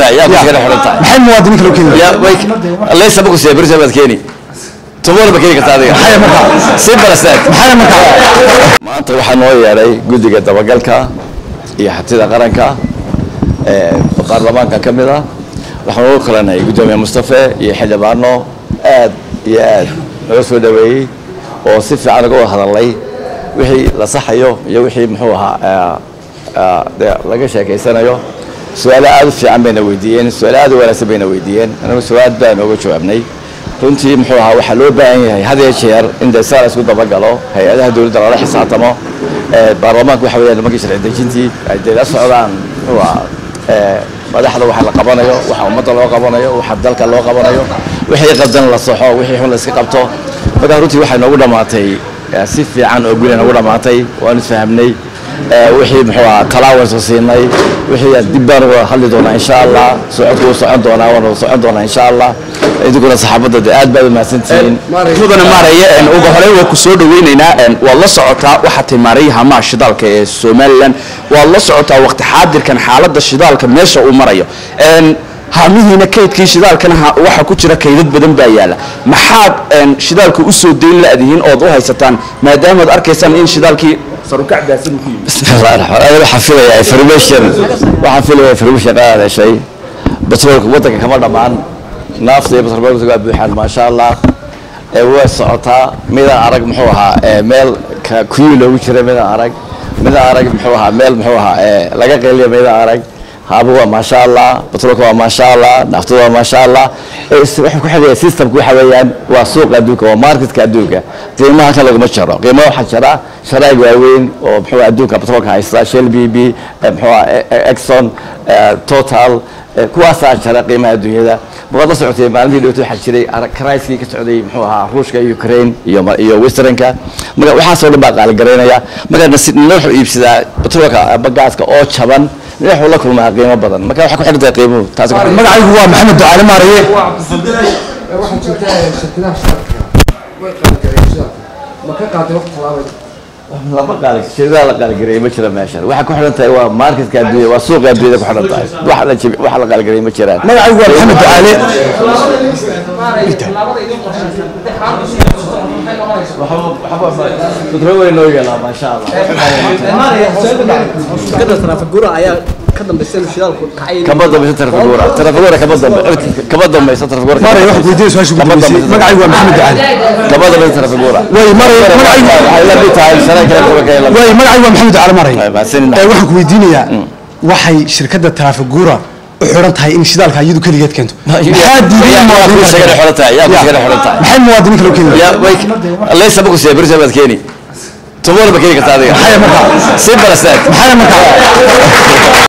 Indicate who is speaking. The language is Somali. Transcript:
Speaker 1: tahay yaa kusigana xiran tahay
Speaker 2: maxay muwaadiniin kale u keeni
Speaker 1: yaa way laysa ma kusiya berisa baad keeni tumona ma keeni karta adiga
Speaker 2: maxay markaa
Speaker 1: si balasteed
Speaker 2: maxay markaa
Speaker 1: maanta waxaa noo yeedhay guddiga dabagalka iyo xatida qaranka ee baarlamaanka ka mid ah waxaan ugu kalanay guddoomiye mustafe iyo xildhibaano aad iyo aad naga soo dhaweeyey oo si fiican uga wada hadalay wixii la saxayo iyo wixii muxuu ahaa ee, ee, dee laga sheekaysanayo su-aalo aad u fiican bayna weydiiyeen su-aalo aad u wanaagsan bayna weydiiyeen anagu su-aal baan ooga jawaabnay runtii muxuu ahaa waxaa loo baahan yahay had iyo jeer in dee saa la isku dabagalo hay-adaha dowladda lala xisaabtamo ee, baarlamaanku waxa weeyaan nimankii sharci dejintii ay dee la socdaan muxuu ahaa ee, madaxda waxa la qabanayo waxa ummadda loo qabanayo waxa dalka loo qabanayo wixii qabdan la saxo wixii xun la iska qabto marka runtii waxay noogu dhammaatay ee, si fiican oo guri noogu dhammaatay waan isfahamnay ee, wixii muxuu ahaa talaawan soo siinay wixii aan dib baan uga hadli doonaa insha allah socodku wuu socon doonaa waana socon doonaa insha allah idinkuna saxaabadda dee aad baad u mahadsantihiin
Speaker 3: mudane maaraya een, ugu horey waa ku soo dhaweynaynaa een, waad la socotaa waxaa timaarayay hamaha shidaalka ee somalilan waad la socotaa waqti xaadirkan xaaladda shidaalka meesha uu marayo Een, haamihiina kaydkii shidaalkana ha- waxaa ku jira kaydad badan baa yaala maxaad een, shidaalka u soo dayn la-dihiin ood u haysataan maadaamaad arkaysaan in shidaalkii sarukac baasan ku yimid
Speaker 1: بسم الله الرحمن الرحيم waxaan filayaa information waxaan filayaa information qaad heshay batroolka wadanka kama dhamaan naafta iyo batroolka waa buuxaan maasha allah ee way socotaa midaan arag muxuu ahaa ee meel ka kuyu loogu jira midaan arag midaan arag muxuu ahaa meel muxuu ahaa ee laga qeeliya midaan arag haaba waa maasha allah batroolka waa maasha allah naaftada waa maasha allah ee is- wuxuu ku xidhaya systemka waxa weeyaan waa suuqa adduunka waa marketka adduunka qiimaha kan laguma jaro qiimaha waxaa jira sharaag waaweyn oo muxuu ahaa adduunka batroolka haysta shell b b eh, muxuu ahaa eh, eh, exxon eh, total eh, kuwaasaa jira qiimaha adduunyada markaad la socotay maalintii dhowtay waxaa jiray ara- karayskii ka socday muxuu ahaa ruushka iyo ukraine iyo ma- iyo westernka marka waxaasoo dhan baa qaaligaraynaya marka nasi- nina wuxuu iibsadaa batroolka ama gaaska oo jaban nina wuxuu la kulmaa qiimo badan marka waxay ku xidhan tahay qiimuhu taas
Speaker 2: magacaygu waa maxamed ducaale maaraye
Speaker 4: waxaa jirta shirkadaha shidaalka way qaaligareeyeen shidaalka ma ka qaaday waqti talaabay
Speaker 1: lama qaali shirkadaha la qaaligareeyay ma jira meeshan waxay ku xidhan tahay waa marketka adduunya waa suuqa adduunyada ku xidhan tahay wax la jibi wax la qaaligareeyay ma jiraan
Speaker 2: magacaygu waa maxamed ducaale
Speaker 1: kudro weyn noo yeelaa maasha allah
Speaker 5: shirkadda taraafigura ayaa ka dambaysa inuu shidaalku kacay
Speaker 1: kama dambaysa tarafigura tarafigura kama dambe kama dambaysa tarafigura
Speaker 2: maaraya waxaan weydiinaya su-aasha ugu dambeysay magacaygu waa maxamed ducaale
Speaker 1: kama dambaysa tarafigura
Speaker 2: way maraya magacaygu
Speaker 1: waxay la mid tahay sare kale kuwa kale la mid
Speaker 2: way magacaygu waa maxamed ducaale maaraya
Speaker 1: mahadsanin
Speaker 2: ee waxaan ku weydiinayaa waxay shirkadda taraafigura u xiran tahay in shidaalka iyadu keligeed keento maxaa diiday
Speaker 1: yaa ku
Speaker 2: muwaadiniin
Speaker 1: shaqada
Speaker 2: kale
Speaker 1: xoran tahay yaa ku shaqada xoran tahay
Speaker 2: maxay muwaadiniin kale u keeni
Speaker 1: yaa way laysa ma kusiya berisa baad keeni tumona ma keeni karta adiga
Speaker 2: maxay markaa
Speaker 1: si balasteed
Speaker 2: maxay markaa